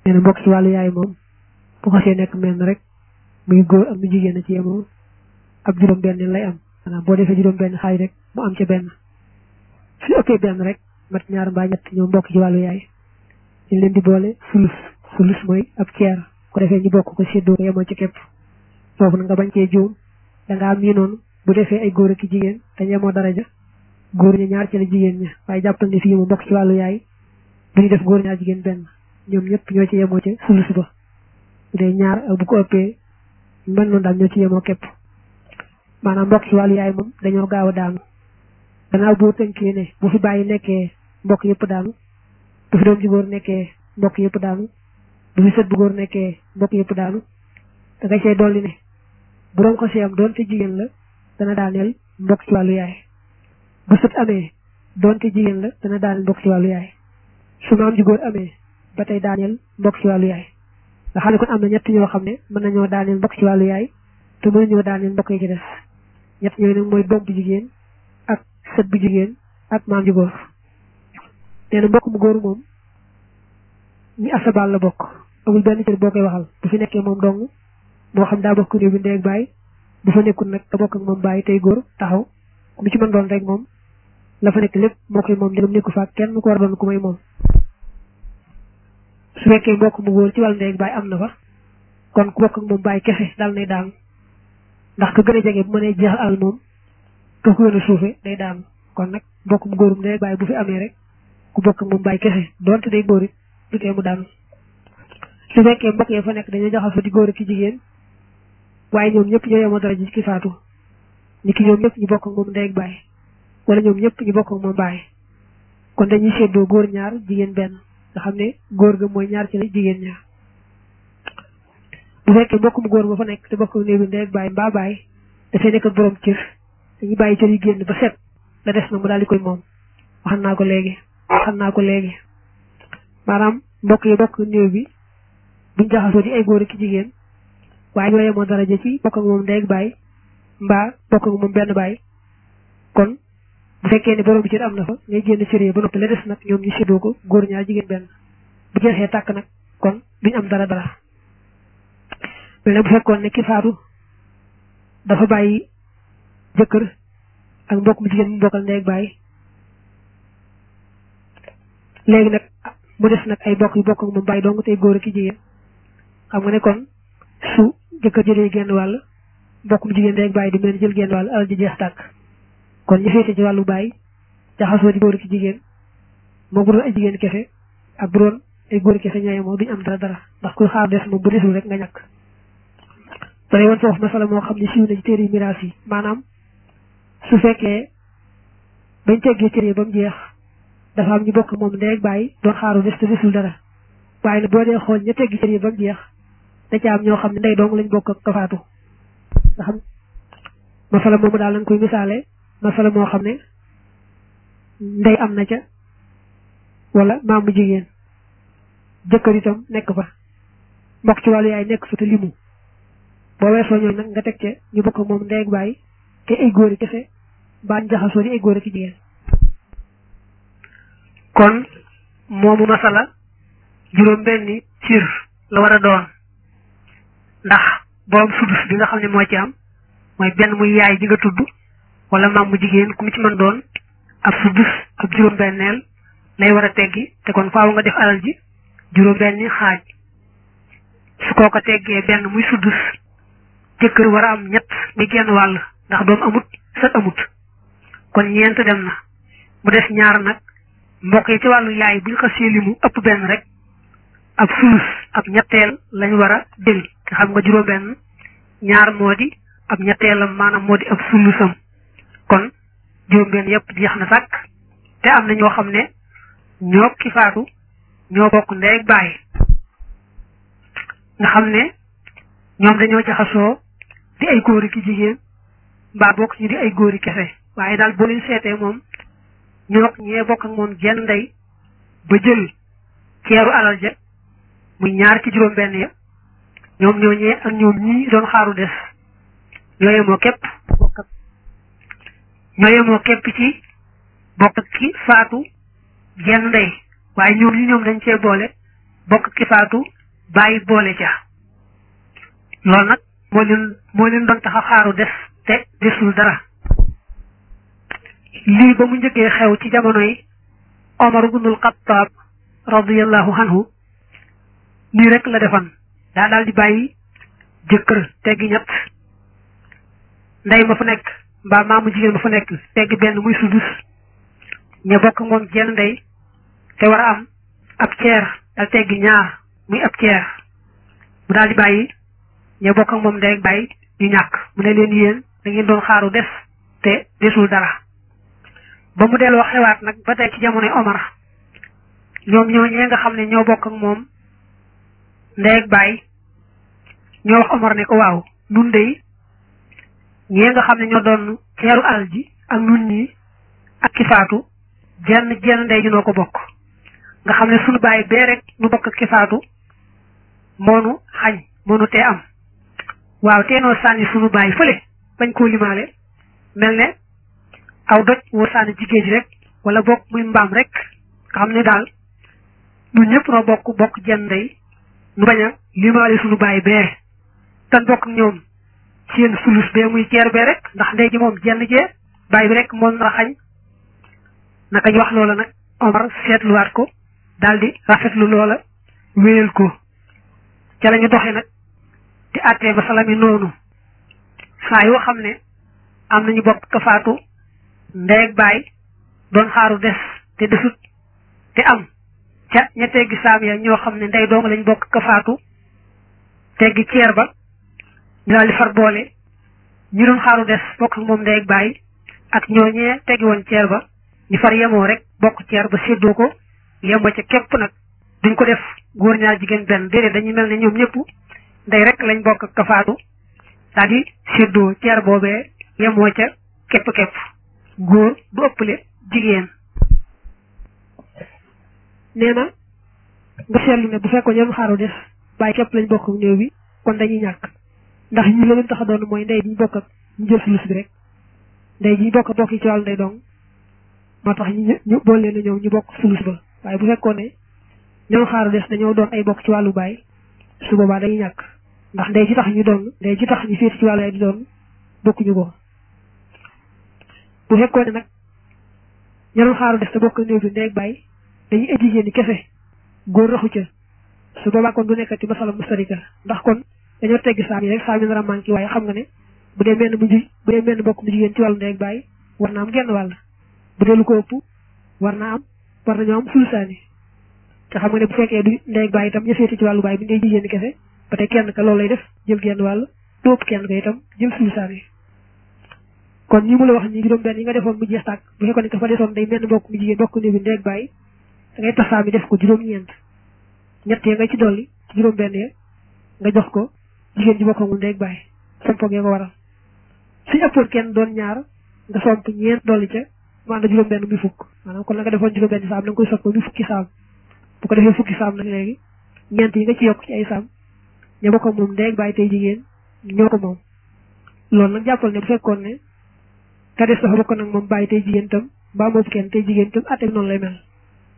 nee na mbokk ci wàllu yaay moom bu xasee nekk menn rek muy góor ak mu jigéen a ci yemoo ab juróom benn lay am maanaam boo defee juróom benn xaaj rek mu am ca benn su ëppee benn rek mat ñaar mbaa ñett ñoom mbokk ci wàllu yaay ñu leen di boole sulus sulus mooy ab ceer ko defee ñu bokk ko séddoo ko yemoo ci képp foofu na nga bañ cee juum da nga am yi noonu bu defee ay góor ak i jigéen te yemoo daraja góor ña ñaar ci la jigéen ña waaye jàppal ne fii mu mbokk ci wàllu yaay bu ñu def góor ñaar jigéen benn ñoom ñëpp ñoo ci yemoo ci sulus ba bu dee ñaar ak bu ko ëppee mën noonu daal ñoo ci yemoo képp maanaam mbokk ci wàllu yaay moom dañoo gaaw a daanu gannaaw boo tënkee ne bu fi bàyyi nekkee mbokk yëpp daanu bu fi doom ji góor nekkee mbokk yëpp daanu bu fi sët bu góor nekkee mbokk yëpp daanu da nga cee dolli ne bu doon ko si am doonte jigéen la dana daaneel mbokk ci wàllu yaay bu sët amee doonte jigéen la dana daaneel mbokk ci wàllu yaay su maam ji góor amee ba tey daaneel mbokk ci wàllu yaay nga xam ne kon am na ñett ñoo xam ne mën nañoo daaneel mbokk ci wàllu yaay te mën nañoo daaneel mbokk yi ci des ñett ñooyu nag mooy doom bu jigéen ak sët bu jigéen ak maam ji góor nee na mbokk mu góor moom ñi asabal la bokk amul benn cër boo koy waxal bu fi nekkee moom dong moo xam daa bokk néew bi ndey ak baay bu fa nekkul nag da bokk ak moom baay tey góor taxaw mu ci mën doon rek moom la fa nekk lépp moo koy moom ndegam nekku fa kenn ko war a doon ku may moom su fekkee mbokk mu góor ci wàllu ndey ak baay am na fa kon ku bokk ak moom baay kese dal nay daanu ndax ka gën a jege bu mënee jeexal alal moom ka ko gën a suufe day daanu kon nag mbokk mu góorum ndey ak baay bu fi amee rek ku bokk ak moom baay kese doonte day góor it du tee mu daanu su fekkee mbokk yi fa nekk dañoo jaxasoo di góor ak ki jigéen waaye ñoom ñëpp ñoo yemoo dara ji ki faatu ni ki ñoom ñëpp ñu bokk ak moom ndey ak baay wala ñoom ñëpp ñu bokk ak moom baay kon dañuy séddoo góor ñaar jigéen benn nga xam ne góor ga mooy ñaar ci la jigéen ñaar bu fekkee mbokk mu góor ba fa nekk te bokk ak néew bi ndey ak baay mbaa baay dafay nekk ak borom cër dañuy bàyyi cër yi génn ba set la des na mu daal di koy moom waxan naa ko léegi waxan naa ko léegi maanaam mbokk yi bokk néew bi buñ jaxasoo di ay góor ak jigéen waaye ñoo yemoo daraja ci bokk ak moom ndey ak baay mbaa bokk ak moom benn baay kon bu fekkee ne borom bi cër am na fa ngay génn cër yi ba noppi la des nag ñoom ñu séddoo ko góor ñaar jigéen benn bu jeexee tàkk nag kon duñ am dara dara mel ne bu fekkoon ne ki faatu dafa bàyyi jëkkër ak mbokk mu jigéen mu bokkal ndey ak baay léegi nag mu des nag ay bokk yu bokk ak moom baay dong tey góor ak jigéen xam nga ne kon su jëkkër jëlee genn wàll mbokk mu jigéen ndey ak baay di mel jël genn wàll alal ji jeex tàkk kon ñu féete ci wàllu baay jaxasoo di góor ak jigéen moo bu doon ay jigéen kese ak bu doon ay góor kese ñooy moo duñ am dara dara ndax kuy xaar des moom bu desul rek nga ñàkk ba woon foofu masala moo xam ne siiw na ci téere miraas yi maanaam su fekkee bañ teggee cër yi ba mu jeex dafa am ñu bokk moom ndey ak baay doon xaaru des te desul dara waaye nag boo dee xool ña teggi cër yi ba mu jeex da ca am ñoo xam ne ndey dong lañ bokk ak kafaatu nga xam masala moomu daal lañ koy misaale masala moo xam ne ndey am na ca wala maamu jigéen jëkkër itam nekk fa mbokk ci wàllu yaay nekk fa te limu boo weesoo ñooñu nag nga teg ca ñu bokk moom ndey ak baay te ay góor yi kese mbaa ñu jaxasoo di ay góor ak jigéen kon moomu masala juróom benni cir la war a doon ndax borom sudus bi nga xam ne moo ci am mooy benn muy yaay ji nga tudd wala maam mu jigéen ku mu ci mën doon ab sudus ab juróom benneel lay war a teggi te kon faaw nga def alal ji juróom benni xaaj su koo ko teggee benn muy sudus jëkkër war a am ñett mi genn wàll ndax doom amut sët amut kon ñeent dem na mu des ñaar nag mbokk yi ci wàllu yaay buñ xasee limu ëpp benn rek ab sulus ab ñetteel lañ war a jël te xam nga juróom benn ñaar moo di ab ñetteelam maanaam moo di ab sulusam kon juróom benn yépp jeex na sàkk te am na ñoo xam ne ñoo ki faatu ñoo bokk ndey ak baay nga xam ne ñoom dañoo jaxasoo di ay góori ki jigéen mbaa bokk ñu di ay góori kese waaye daal boo leen seetee moom ñoo ñee bokk ak moom jenn ndey ba jël ceeru alal ja muy ñaar ci juróom benn ya ñoom ñoo ñee ak ñoom ñii doon xaaru des ñoo yemoo képp ñoo yemoo képp ci bokk ak ki faatu jenn ndey waaye ñoom ñi ñoom dañ cee boole bokk ki faatu bàyyi boole ca loolu nag moo leen moo leen doon tax a xaaru des te desul dara lii ba mu njëkkee xew ci jamonoy Omar ibnul Xattaab radiyallahu anhu nii rek la defan daa daal di bàyyi jëkkër teggi ñett ndey ma fa nekk mbaa maamu jigéen ma fa nekk teggi benn muy sudus ña bokk moom jenn ndey te war a am ab ceer dal teggi ñaar muy ab ceer mu daal di bàyyi ña bokk ak moom ndey ak bàyyi ñu ñàkk mu ne leen yéen da ngeen doon xaaru des te desul dara ba mu delloo xewaat nag ba tey ci jamonoy Omar ñoom ñoo ñee nga xam ne ñoo bokk ak moom ndey ak bàyyi ñoo wax Omar ne ko waaw nun dey ñee nga xam ne ñoo doon ceeru alal ji ak nun ñi ak ki faatu jenn jenn ndey ji noo ko bokk nga xam ne sunu bàyyi bee rek nu bokk ak ki faatu moonu xañ moonu tee am waaw tee noo sànni sunu bàyyi fële bañ koo limaale mel ne aw doj woo sànni jigéen ji rek wala bokk muy mbaam rek nga xam ne daal ñun ñëpp noo bokk bokk jenn ndey nu bañ a limaale sunu bàyyi bee tan bokk ñoom seen sulus bee muy ceer bee rek ndax ndey ji moom jenn jee bàyyi bi rek moom na xañ naka ñu wax loola nag Omar seetluwaat ko daal di rafetlu loola wéyal ko ca la ñu doxee nag di àttee ba salami noonu saa yoo xam ne am nañu bokk ka faatu ndey ak baay doon xaaru des te desut te am ca ña teggi saam ya ñoo xam ne ndey doonga lañ bokk ka faatu teggi ceer ba ñu daal di far boole ñu doon xaaru des bokk moom ndey ak baay ak ñooñee teggi woon ceer ba ñu far yemoo rek bokk ceer ba séddoo ko yemoo ca képp nag duñ ko def góor ñaar jigéen benn déedéet dañuy mel ne ñoom ñëpp ndey rek lañ bokk ak kafaatu daal di séddoo ceer boobee yemoo ca képp képp góor du ëppale jigéen nee na nga seetlu ne bu fekkoon ñoom xaaru des bàyyi képp lañ bokk ak néew bi kon dañuy ñàkk ndax ñi la leen tax a doon mooy ndey diñ bokk ak ñu jël sulus bi rek ndey ji bokk bokk yi ci wàllu ndey dong moo tax ñu ñu boole leen ñoom ñu bokk sulus ba waaye bu fekkoon ne ñoom xaaru des dañoo doon ay bokk ci wàllu baay su boobaa dañuy ñàkk ndax ndey ji tax ñu doon ndey ji tax ñu féeti ci wàllu ay di doon bokkuñu ko bu fekkoon ne nag ñoom xaaru des te bokk néew bi ndey ak baay dañuy exiger ni kese góor raxu ca su boobaa kon du nekkati masala mustarika ndax kon dañoo teggi saam yi rek saam yi nar a manqué waaye xam nga ne bu dee menn mu ji bu dee menn bokk mu jigéen ci wàllu ndey ak baay war na am genn wàll bu dee lu ko ëpp war naa am war nañoo am sulusaani te xam nga ne bu fekkee du ndey ak baay itam ñu féete ci wàllu baay bi ngay jigéen kese ba tey kenn ka loolu lay def jël genn wàll du ëpp kenn ka itam jël sulusaani kon ñi mu la wax ñi juróom benn yi nga defoon mu jeex tàkk bu fekkoon ne ka fa desoon day menn bokk mu jigéen bokk néew bi ndey ak baay da ngay tasaa mi def ko juróom-ñeent ñett ya nga ci dolli ci juróom benn ya nga jox ko jigéen ji bokkagul ndey ak baay sompo gee ko waral suñ ëppoon kenn doon ñaar nga somp ñeent dolli ca mu ànd juróom benn muy fukk maanaam kon la nga defoon juróom benn saam da nga koy soppi muy fukki saam bu ko defee fukki saam nag léegi ñeent yi nga ci yokk ci ay saam ña bokk moom ndey ak baay tey jigéen ñoo ko moom loolu nag jàppal ne bu fekkoon ne ka des dafa bokk nag moom baay tey jigéen tam mbaa moom kenn tey jigéen tam atte noonu lay mel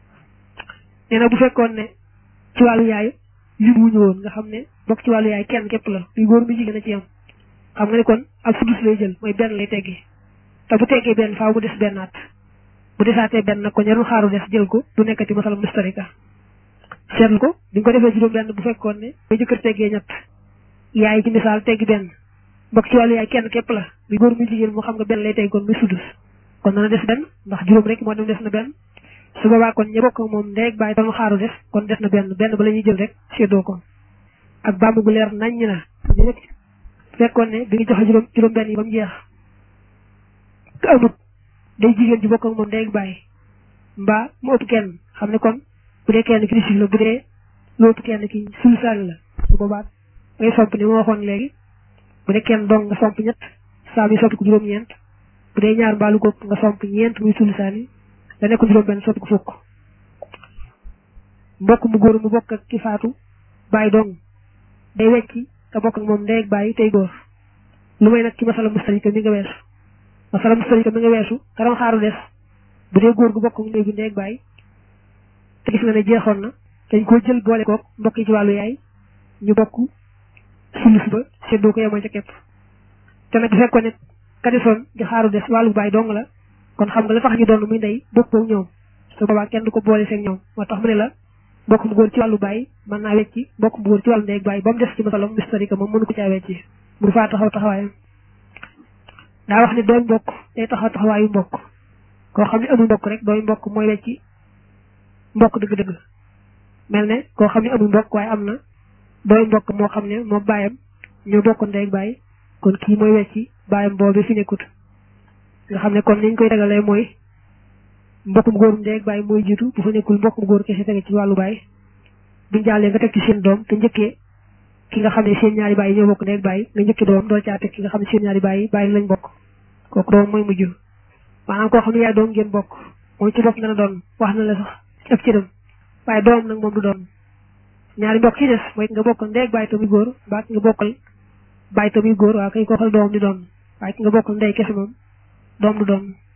nee na bu fekkoon ne ci wàllu yaay lim wuñu woon nga xam ne bokk ci wàllu yaay kenn képp la muy góor mi jigéen a ci yam xam nga ne kon ab sudus lay jël mooy benn lay teggi te bu teggee benn faaw mu des bennaat bu desaatee benn nag ko ñaru xaaru des jël ko du nekkati masala mustarika seetlu ko bi nga ko defee juróom benn bu fekkoon ne ba jëkkër teggee ñett yaay ci misaal teggi benn bokk ci wàllu yaay kenn képp la muy góor mi jigéen moo xam nga benn lay tegg kon muy sudus kon dana des benn ndax juróom rek moo dem des na benn su boobaa kon ña bokk moom ndey ak baay doon xaaru des kon des na benn benn ba la ñuy jël rek séddoo ko ak bàmm gu leer naññ na fekkoon ne bi nga joxe juróom juróom benn yi ba mu jeex te amut day jigéen ji bokk ak moom ndey ak baay mbaa mu ëpp kenn xam ne kon bu dee kenn ki di la bu dee lu ëpp kenn ki sulusaani la su boobaa ngay somp ni ma waxoon léegi bu dee kenn dong nga somp ñett saa mi soppi ko juróom-ñeent bu dee ñaar mbaalu góob nga somp ñeent muy sulusaani da nekk juróom benn soppi ko fukk mbokk mu góor mu bokk ak ki faatu baay dong day wecci te bokk ak moom ndey ak baay tey góor lu may nag ci masala mustarika mi nga weesu masala mustarika mi nga weesu karam xaaru des bu dee góor gu bokk ak ndey bi ndey ak baay te gis nga ne jeexoon na dañ koo jël boole kook mbokk yi ci wàllu yaay ñu bokk sulus ba seddoo ko yemoo ca képp te nag bu fekkoon ne ka desoon di xaaru des wàllu baay dong la kon xam nga la tax ñu doon muy ndey bokkoo ñoom su boobaa kenn du ko boole seen ñoom moo tax mu ne la mbokk mu góor ci wàllu baay mën naa wecci mbokk mu góor ci wàllu ndey ak baay ba mu des ci masalam mistarique moom mënu ko caa wecci mu faa taxaw taxawaayam daa wax ne dooy mbokk day taxaw taxawaayu mbokk koo xam ne amul mbokk rek dooy mbokk mooy wecci mbokk dëgg-dëgg mel ne koo xam ne amul mbokk waaye am na dooy mbokk moo xam ne moo baayam ñoo bokk ndey ak baay kon kii mooy wecci baayam boobu fi nekkut nga xam ne kon niñ koy tegalee mooy mbokkum góorum ndey ak baay mooy jiitu bu fa nekkul mbokkum góor kese tege ci wàllu baay buñ jàllee nga teg ci seen doom te njëkkee ki nga xam ne seen ñaari baay ñoo bokk ndey ak baay nga njëkkee doom doo caa teg ki nga xam ne seen ñaari baay baay lañ bokk kooku doom mooy mujj maanaam koo xam ne yaay doom ngeen bokk moom ci bopp nga na doon wax na la sax ci ab cëram waaye doom nag moom du doon ñaari mbokk ci des mooy nga bokkal ndey ak baay tamuy góor mbaa ki nga bokkal baay tamuy góor waa kay koo xam ne doom di doon waaye ki nga bokkal ndey kese moom doom du doon